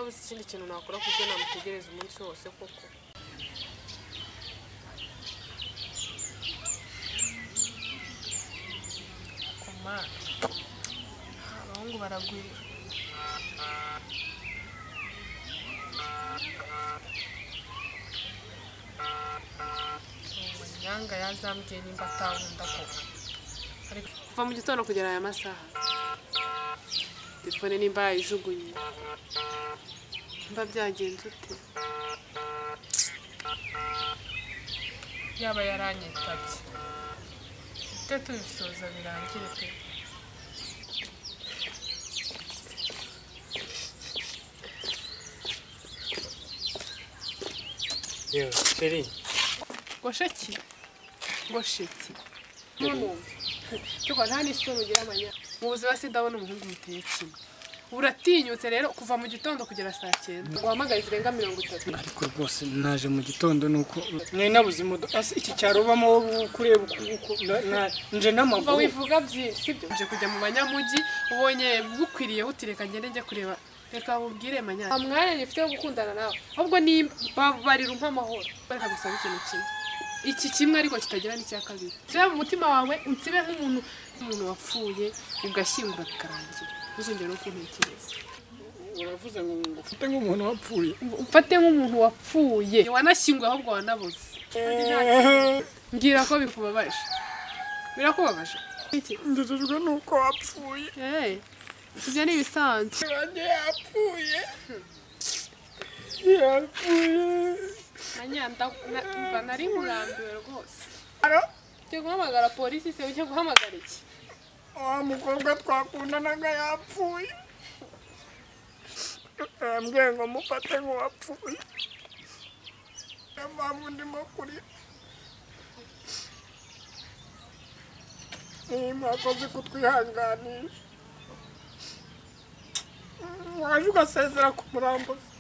minsi ikindi kintu nakora ku byo namutegereza umunsi wose koko koma abahungu baragwira nyanga yazambwiye nimba atankunda koko ariko kuva mu gitondo kugera aya masaha telefone nimba yayijugunye nimba byagenze ute yaba yaranyitabye tujye tubisoza birangire pe Yo, sheri, ngosheki ngosheki ntunumve cyuko nta n'isura ugira amanya mu buzima sindabona umuhungu muteye kimwe uratinyutse rero kuva mu gitondo kugera saa cyenda wahamagaye zirenga mirongo itatu ariko rwose naje mu gitondo nuko mwari nabuze imodoka ese iki cyaro ubamo wowe kureba uku uku na- na- nje kuva n'amaguru wivuga byinshi sibyo uje kujya mu banyamujyi ubonye bukwiriye utireka ngende njye kureba reka wubwire manyana nta mwanya ngifite wo gukundana nawe ahubwo nibabarira umpa amahoro reka gusaba ikintu kimwe iki kimwe ariko kitagira n'icya kabiri nsibe mu mutima wawe unsibe nk'umuntu umuntu wapfuye ugashyingura bikarangira ntuzongere no kuntekereza uravuze ngo ufite nk'umuntu wapfuye ufate nk'umuntu wapfuye wanashyinguye ahubwo wanabuze mbwira ko bikubabaje birakubabaje iki ndejejwe nuko wapfuye Hey, ibyo ni ibisanzwe wanjye yapfuye yapfuye anyanda mva nari nkurambiwe rwose Aro, ugiye guhamagara polisi se ugiye guhamagara iki wa mukobwa twakundanaga yapfuye yambwiye ngo mufate nk'uwapfuye niyo mpamvu ndimo kurira niyo mwakoze kutwihanganisha mwaje ugasezera ku murambuzi